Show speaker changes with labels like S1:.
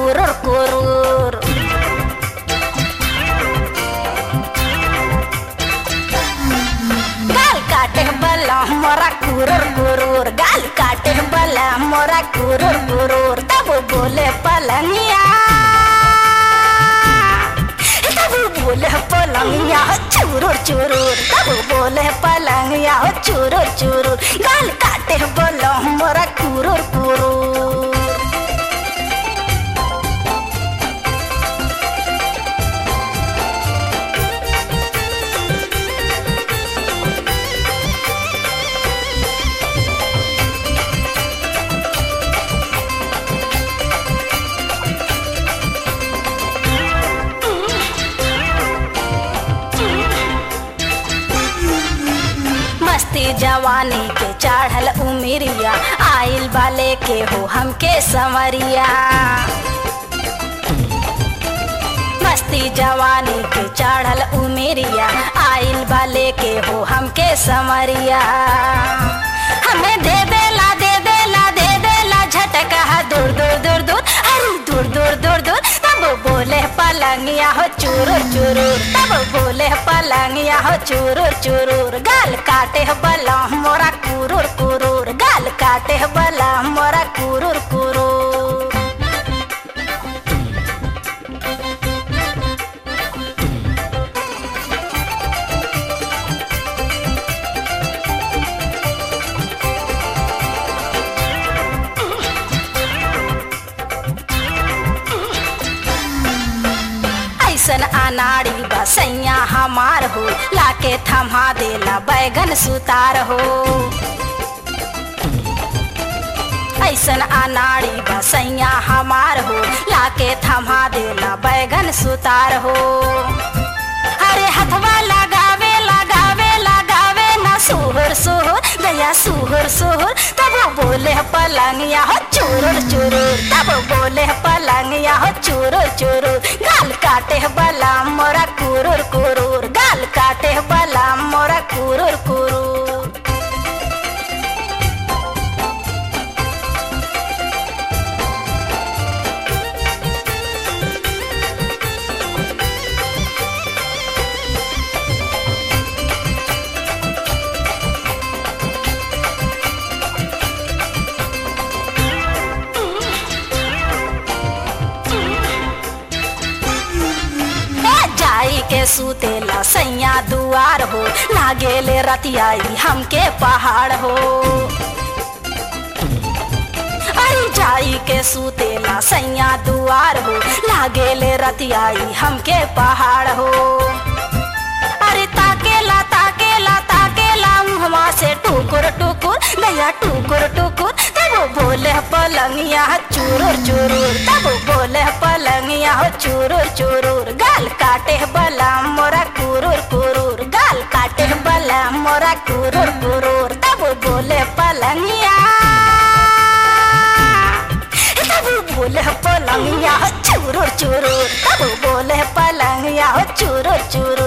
S1: कुरुर कुरुर गाल काटे बला मोरा कुरुर कुरुर गाल काटे बला मोरा कुरुर कुरुर तब बोले पलंगिया तब बोले पलंगिया हो चुरुर चुरुर तब बोले पलंगिया हो चुरुर चुरुर गाल काटे बला मोरा कुरुर कुरुर मस्ती जवानी के चढ़ल उमिरिया आइल बाले के हो हमके संवरिया मस्ती जवानी के चढ़ल उमिरिया आइल बाले के हो हमके संवरिया हमें दे देला दे देला दे देला झटका दूर दूर दूर दूर अरे दूर दूर दूर दूर तब बोले पलंगिया हो चुरुर चुरुर तब बोले पलंगिया हो चुरुर चुरुर गाल काटे हो बला मोरा कुरुर कुरुर गाल काटे हो बला मोरा कुरुर कुरुर ऐसन अनाड़ी बसैया हमार हो लाके थमा देला बैगन सुतार हो ऐसन अनाड़ी बसैया हमार हो लाके थमा देला बैगन सुतार हो अरे हथवा लगावे लगावे लगावे ना सुहर सुहर गया सुहर सुहर तब बोले पलंगिया हो चुरुर चुरुर तब बोले पलंगिया हो चुरुर चुरुर गाल काटे बला मोरा कुरुर कुरुर गाल काटे बला मोरा कुरुर कुरुर ए जाई के सुतेला सैया दुआर हो लागेले रतियाई हमके पहाड़ हो अरे जाई के सुतेला सैया दुआर हो लागेले रतियाई हमके पहाड़ हो अरे ताकेला ताकेला ताकेला मुहवा से टुकुर टुकुर गया टुकुर टुकुर तब बोले पलंगिया चुरुर चुरुर तब बोले पलंगिया चुरुर चुरुर गाल काटे बला मोरा कुरुर कुरुर गाल काटे बला मोरा कुरुर कुरुर तब बोले पलंगिया तब बोले पलंगिया चुरुर चुरुर तब बोले पलंगिया चुरुर चुरुर